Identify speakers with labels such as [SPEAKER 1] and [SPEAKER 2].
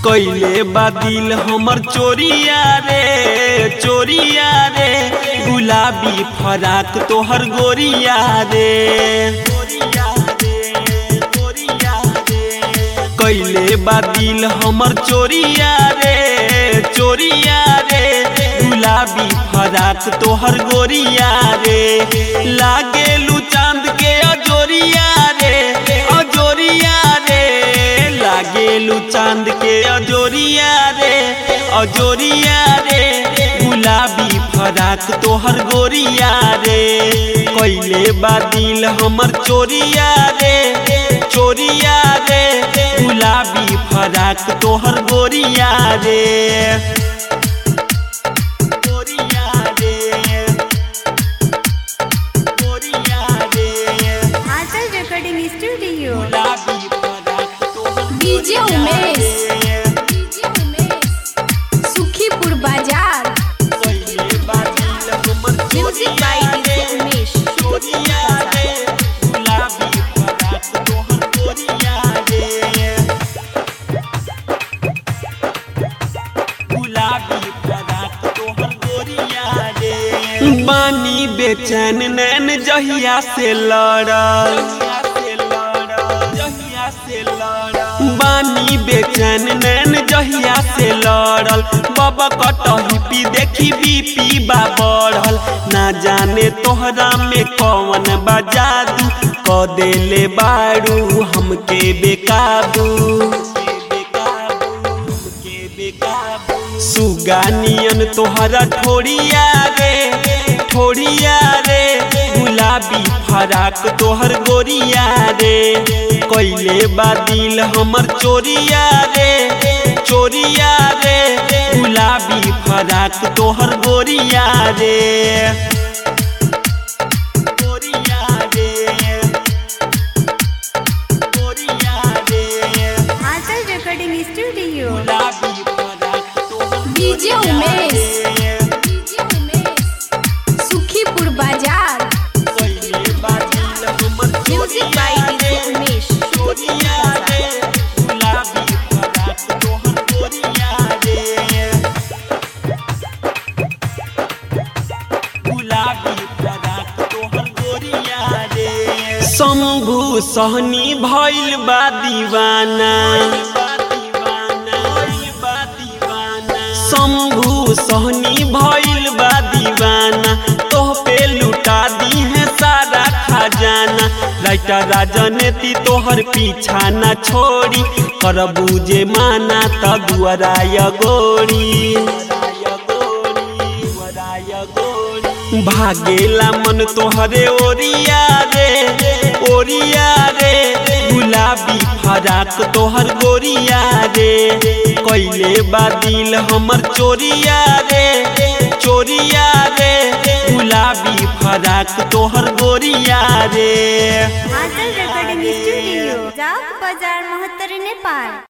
[SPEAKER 1] कैले बादिल हमर चोरिया रे चोरिया रे गुलाबी फराक तोहर गोरिया रे कैले बादिल हमर चोरिया रे चोरिया रे गुलाबी फराक तोहर गोरिया रे लागेलू चांद के अजोरिया रे अजोरिया रे लागेलू चांद के अजोरिया रे अजोरिया रे गुलाबी फराक तोहर गोरिया रे कैले बादिल हमर चोरिया रे चोरिया रे गुलाबी फराक तोहर गोरिया रे गोरिया रे गोरिया रे
[SPEAKER 2] आंचल रेकॉर्डिंग स्टूडियो
[SPEAKER 1] गुलाबी फराक तोहर
[SPEAKER 2] डीजे उमेश
[SPEAKER 1] रे
[SPEAKER 2] डीजे उमेश सुखीपुर बाजार
[SPEAKER 1] कैले बादिल हमर
[SPEAKER 2] म्यूजिक बाय डीजे उमेश
[SPEAKER 1] चोरिया रे गुलाबी फराक तोहर गोरिया रे गुलाबी फराक तोहर गोरिया रे बानी बेचैन नैन जहिया से लड़ल बानी बेचैन नैन जहिया से लड़ल बाबा कटही पी देखी बीपी बा बढ़ल ना जाने तोहरा में कौन बा जादू क देले बारू हमके बेकाबू सुगा नियन तोहरा ठोड़िया रे ठोड़िया रे गुलाबी फराक तोहर गोरिया रे कैले बादिल हमर चोरिया रे चोरिया रे गुलाबी फराक तोहर गोरिया रे गोरिया रे गोरिया रे
[SPEAKER 2] आंचल रेकॉर्डिंग स्टूडियो
[SPEAKER 1] गुलाबी फराक तोहर
[SPEAKER 2] डीजे उमेश
[SPEAKER 1] रे।
[SPEAKER 2] डीजे उमेश सुखीपुर बाजार
[SPEAKER 1] कैले बादिल हमर
[SPEAKER 2] म्यूजिक बाय डीजे उमेश
[SPEAKER 1] चोरिया रे गुलाबी फराक तोहर गोरिया रे गुलाबी फराक तोहर गोरिया रे शंभु सहनी भइल बा दीवाना शंभु सहनी भइल बा दीवाना तोह पे लुटा दी है सारा खजाना राइटर राजनीति तोहर पीछा न छोड़ी करबू जे माना त दुआराय गोरी भागेला मन तोहरे ओरिया रे ओरिया रे गुलाबी फराक तोहर गोरिया रे कैले बादिल हमर चोरिया रे चोरिया रे गुलाबी फराक तोहर गोरिया रे
[SPEAKER 2] आंचल रेकॉर्डिंग स्टूडियो जाओ बाजार मोहत्तर नेपाल